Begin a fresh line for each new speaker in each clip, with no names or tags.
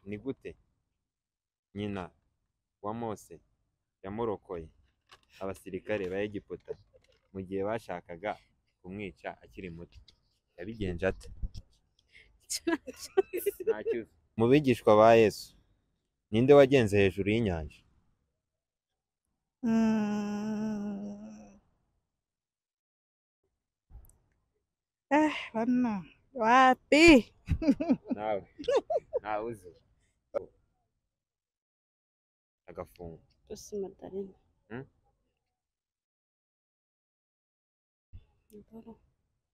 ni gute nyina wa mose yamurokoye abasirikare ba egiputa mu gihe bashakaga kumwica akiri muto yabigenje ate mu bigishwa ba yesu ninde wagenze hejuru y'inyanja
Mm. Eh, bana wapi?
nawe ntawe uzi agafungo
Rusi Madarena.
Hmm?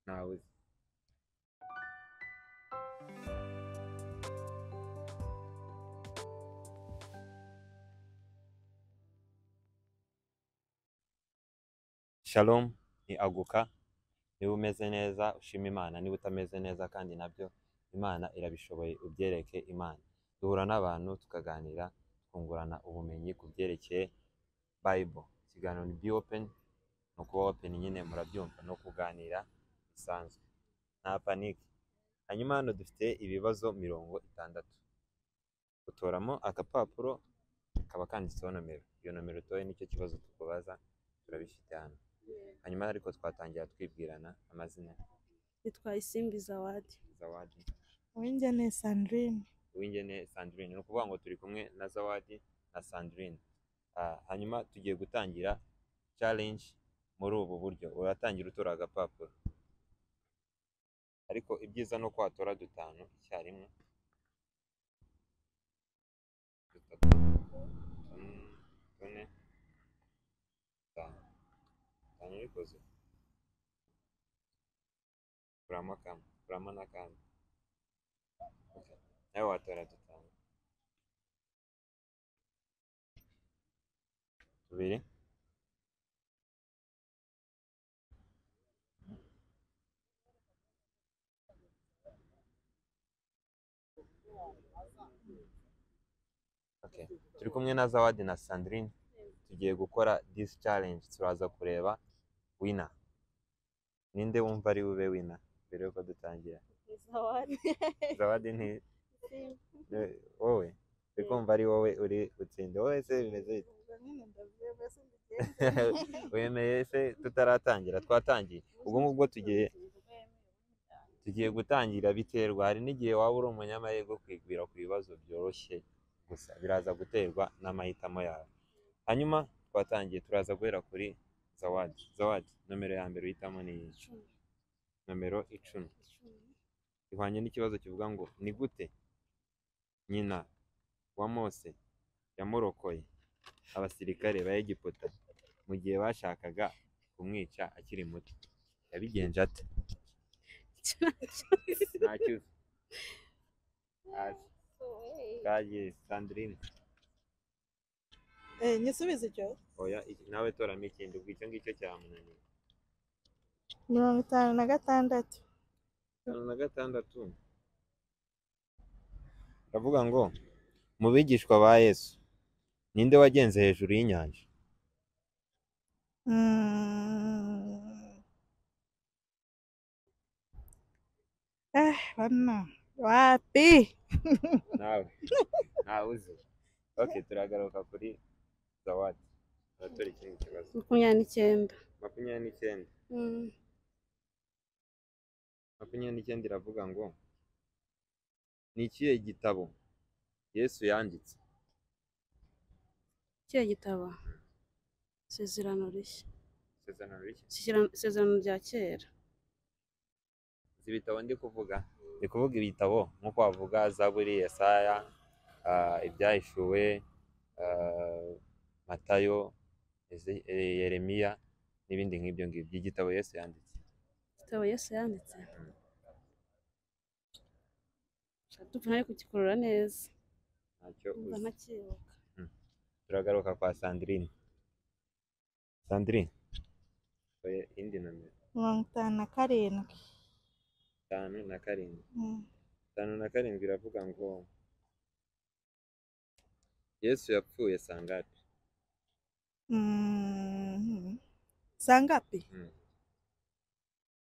ntawe uzi shalom ni aguka niba umeze neza ushima imana niba utameze neza kandi nabyo imana irabishoboye ubyereke imana duhura n'abantu tukaganira twungurana ubumenyi ku byerekeye bible ikiganiro ni be open ni ukuba open nyine murabyumva no kuganira bisanzwe nta panike hanyuma hano dufite ibibazo mirongo itandatu utoramo agapapuro kaba kanditseho nomero iyo nomero utoye nicyo kibazo tukubaza turabifite hano hanyuma ariko twatangira twibwirana amazina
Yitwa Isimbi Zawadi.
zawadi
Uwinjye ni Sandrine.
uwingene sandrine ni ukuvuga ngo turi kumwe na zawadi na sandrine Ah, hanyuma tugiye gutangira challenge muri ubu buryo uratangira utora agapapuro ariko ibyiza ni uko watora dutanu icyarimwe dutatu tune tune dutanu dutanu bikoze kuramo kamwe kuramo n'akandi Ok. nawe watora dutanu tubiri Okay. turi kumwe na zawadi na sandrine tugiye gukora this challenge turaza kureba wina ninde wumva ari bube wina mbere yuko dutangira
Zawadi.
zawadi nti eh, wowe uri kumva ari wowe uri utsinde wowe se bimeze bite wemeye se tutaratangira twatangiye ubwo ngubwo tugiye tugiye gutangira biterwa hari n'igihe waba uri umunyamahirwe kwigwira ku bibazo byoroshye gusa biraza guterwa n'amahitamo yawe hanyuma twatangiye turaza guhera kuri zawadi zawadi nomero ya mbere uhitamo ni iyi nomero icumi ihwanye n'ikibazo kivuga ngo ni gute nyina wa mose yamurokoye abasirikare ba egiputa mu gihe bashakaga kumwica akiri muto yabigenje ate ntacyuzi kaye sandrine
Eh, nyisubize icyo.
oya iki- nawe toramo ikindi ubwo icyo ngicyo cyamunaniye
Mirongo itanu na gatandatu.
gatanu na gatandatu aravuga ngo mu bigishwa ba yesu ninde wagenze hejuru y'inyanja
Mm. Eh, bana wapi?
nawe ntawe uzi ok turagaruka kuri zawadi turatora ikindi kibazo
Makumyabiri n'icyenda.
makumyabiri n'icyenda
Mm.
makumyabiri n'icyenda iravuga ngo ni ikihe gitabo yesu yanditse
Ikihe gitabo? Isezerano rishya.
isezerano rishya
Isezerano- Isezerano rya kera.
si ibitabo ndi kuvuga ndi kuvuga ibitabo nk'uko wavuga zaburi yesaya ah, ibyahishuwe ah, matayo Eze- eh, yeremiya n'ibindi nk'ibyo ngibyo igitabo yesu yanditse
Igitabo Yesu yanditse. Dupfa nari kugikurura neza.
ntacyo
Numva
uzi
ntakiyoka.
turagaruka kwa sandrine sandrine oya, indi nomero
Mirongo itanu na karindwi.
itanu na karindwi
Mm.
itanu na karindwi iravuga ngo yesu yapfuye sangapi
Mm. Sangapi?
Mm.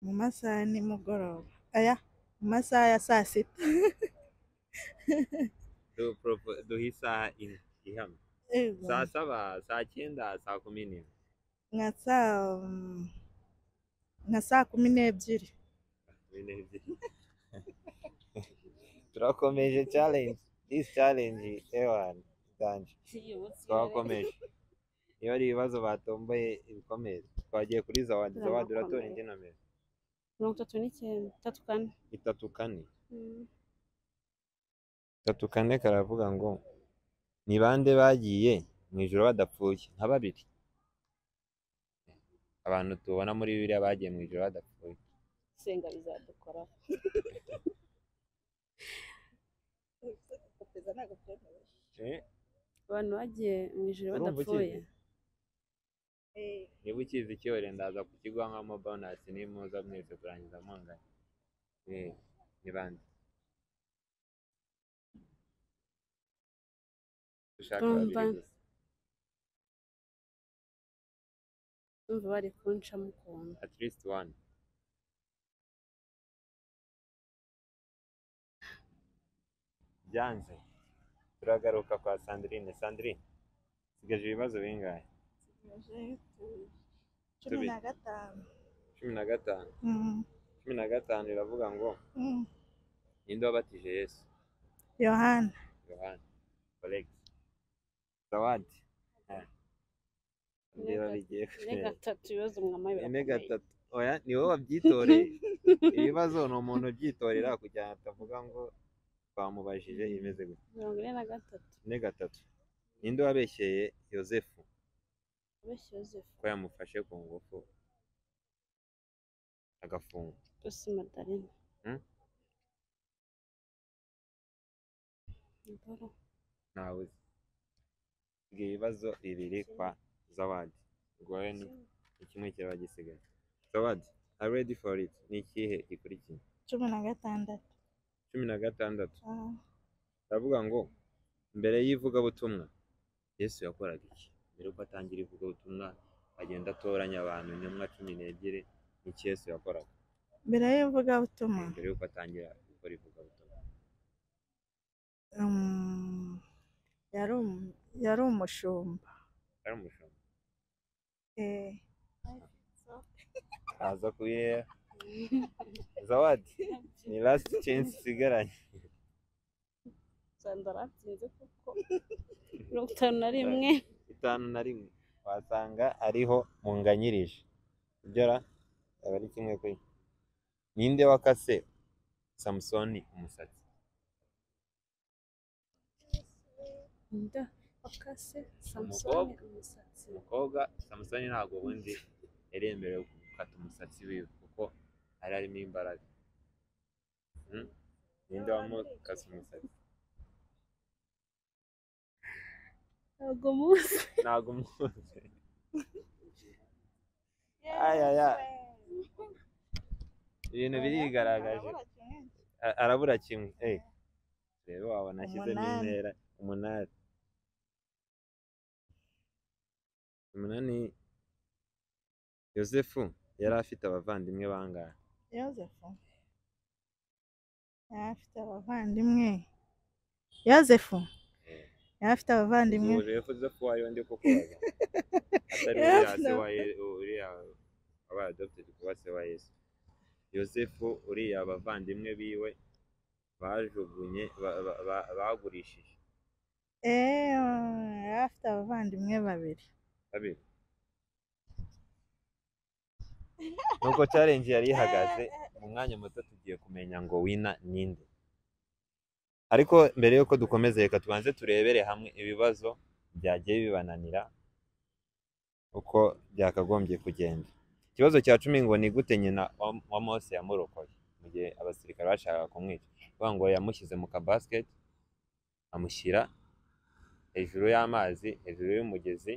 mu masaha ya nimugoroba aya mu masaha ya saa sita
duhe isaha imwe ihamye
Ego.
saa saba saa cyenda saa kumi n'imwe
nka saa nka saa kumi n'ebyiri
bine ebyiri turakomeje challenge this challenge ewan danje twakomeje iyo ari ibibazo batomboye ibikomere twagiye kuri zawadi zawadi uratora indi nomero
mirongo itatu n'icyenda itatu kane
itatu kane
Mm.
gatatu kane karavuga ngo ni bande bagiye mu ijoro badapfuye nka babiri abantu tubona muri biriya bagiye mu ijoro badapfuye
senga bizadukora abantu bagiye mu ijoro
Urumva
badapfuye
ukizi? niba ukizi icyore ndaza kukiguha nkamo bonasi nimuza mwese kurangiza mungana Eh, ni bande ushaka babiri
Bamba.
gusa
numva bari kuncamo ukuntu
at least one byanze turagaruka kwa sandrine sandrine sigaje ibibazo bingahe
cumi na gatanu
cumi na gatanu
Mm,
cumi na gatanu iravuga ngo
mm.
ninde wabatije yesu
yohana
yohana correct zawadi Ah. ndeba bigiye
ine gatatu ibibazo mwamaye
ine
birakomeye.
gatatu oya ni wowe wabyitoreye ibibazo ni umuntu ubyitorera kugira ngo atavuga ngo twamubajije imeze gutya
mirongo ine na gatatu
ne gatatu ninde wabeshyeye yosefu
abeshya yosefu
ko yamufashe ku ngufu agafungwa
yose madarina
Mm.
Ndoro.
ntawe uzi ibyo ibibazo bibiri kwa zawadi gore ni ni kimwe kiraba gisigaye zawadi are ready for it ni ikihe gikurikiye
cumi na gatandatu
cumi na gatandatu
Ah,
aravuga ngo mbere y'ivugabutumwa yesu yakoraga iki mbere yuko atangira ivugabutumwa agenda atoranya abantu intumwa cumi n'ebyiri ni iki yesu yakoraga
mbere y'ivugabutumwa
mbere yuko atangira gukora ivugabutumwa
um, yari um- yari umushumba
ari umushumba
Eh,
aza kubireba zawadi ni last chance isigaranye
sandara byize kuko mirongo itanu na rimwe
itanu na rimwe wasanga ariho munganyirije ubyara aba ari kimwe kuri ninde wakase samusoni umusatsi
inda wakase samusoni
Umukobwa.
umusatsi
umukobwa samusoni ntabwo ubundi yari yemerewe gukata umusatsi wiwe kuko yari arimo imbaraga Hmm? ninde wamukase umusatsi
ntabwo muzi
ntabwo umuzi ayaya ibintu birigaragaje A- arabura kimwe eh rero wabona ashyizemo
Umunani.
intera umunani umunani yosefu yari afite abavandimwe bangahe
yosefu yari afite abavandimwe yosefu yari afite abavandimwe
Ubu rero Yosefu wari undi kuko waga. atari
Yes,
uriya se
no.
wa Ye- uriya wabaye adopted kuba se wa yesu yosefu uriya abavandimwe biwe bajugunye ba- ba- ba- bagurishije
Eh, yari afite abavandimwe babiri
babiri nuko challenge yari ihagaze mu mwanya muto tugiye kumenya ngo wina ninde ariko mbere yuko dukomeza reka tubanze turebere hamwe ibibazo byagiye bibananira uko byakagombye kugenda ikibazo cya cumi ngo ni gute nyina wa- wa mose yamurokoye mu gihe abasirikare bashakaga kumwica bavuga ngo yamushyize mu kabasiketi amushyira hejuru y'amazi hejuru y'umugezi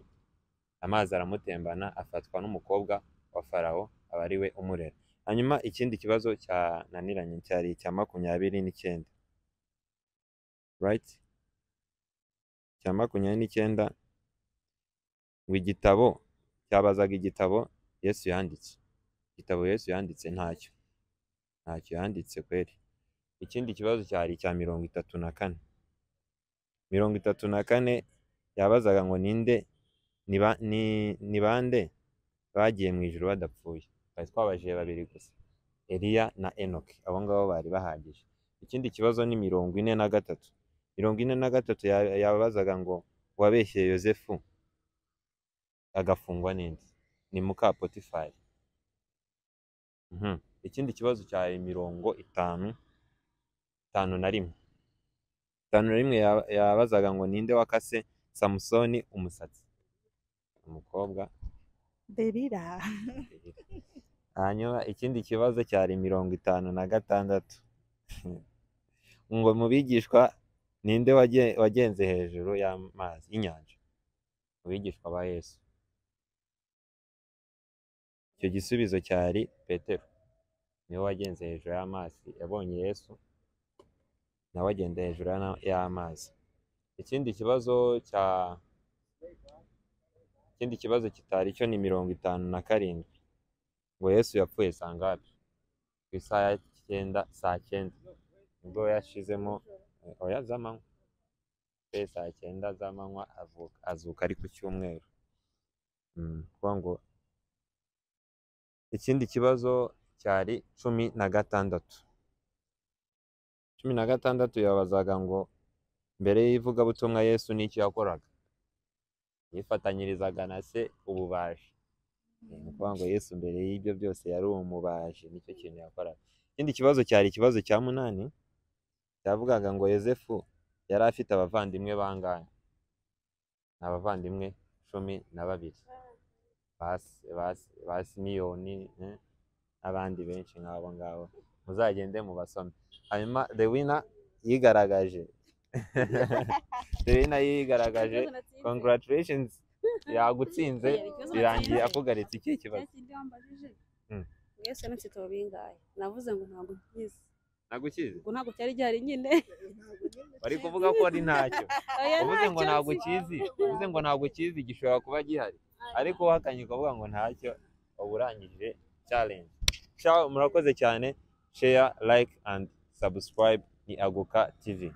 amazi aramutembana afatwa n'umukobwa wa farawo aba ari we umurera hanyuma ikindi kibazo cyananiranye cyari icya makumyabiri n'icyenda right cya makumyabiri n'icyenda ngo igitabo cyabazaga igitabo yesu yanditse igitabo yesu yanditse ntacyo ntacyo yanditse kweri ikindi kibazo cyari icya mirongo itatu na kane mirongo itatu na kane yabazaga ngo ninde ni ba- ni- ni bande bagiye mu ijuru badapfuye twari twabajije babiri gusa eliya na enoki abo ngabo bari bahagije ikindi kibazo ni mirongo ine na gatatu mirongo ine na gatatu ya- yabazaga ngo uwabeshyeye yosefu agafungwa ninde ni muka potifari Mhm. ikindi kibazo cyari mirongo itanu itanu na rimwe itanu na rimwe ya- yabazaga ngo ninde wakase samusoni umusatsi umukobwa
derira
hanyuma ikindi kibazo cyari mirongo itanu na gatandatu ngo mu bigishwa ninde wagen- wagenze hejuru y'amazi y'inyanja mu bigishwa ba yesu icyo gisubizo cyari petero niwe wagenze hejuru y'amazi yabonye yesu nawe agenda hejuru y'ana- y'amazi ikindi kibazo cya ikindi kibazo kitari cyo ni mirongo itanu na karindwi ngo yesu yapfuye saa ngapi ku isaha ya cyenda saa cyenda nibwo yashizemo eh, oya z'amanywa yapfuye saa cyenda z'amanywa avuka azuka ari ku cyumweru Mm, kuvuga ngo ikindi kibazo cyari cumi na gatandatu cumi na gatandatu yabazaga ngo mbere y'ivugabutumwa yesu n'icyo yakoraga yifatanyirizaga na se ububaji ni ukuvuga ngo yesu mbere y'ibyo byose yari umubaji nicyo kintu yakoraga ikindi kibazo cyari ikibazo cya munani cyavugaga ngo yosefu yari afite abavandimwe bangahe ni abavandimwe cumi na babiri basi basi basi miliyoni n'abandi benshi nk'abo ngabo muzagende mubasome hanyuma rewina yigaragaje rewina yigaragaje congratulations yagutsinze
Oya, ikibazo
birangiye
natsinze.
akugaritse ikihe kibazo
kindi wambajije
Mm.
mwese n'inzitiro bingahe navuze ngo ntabwo nkizi
nagukize
ngo ntabwo cyari gihari nyine
bari kuvuga ko ari ntacyo
oya
uvuze ngo
ntacyo
ntabwo
nzi.
ukizi uvuze ngo ntabwo ukizi gishobora kuba gihari ariko uhakanye ukavuga ngo ntacyo uba urangije challenge Ciao, murakoze cyane share like and subscribe ni aguka tv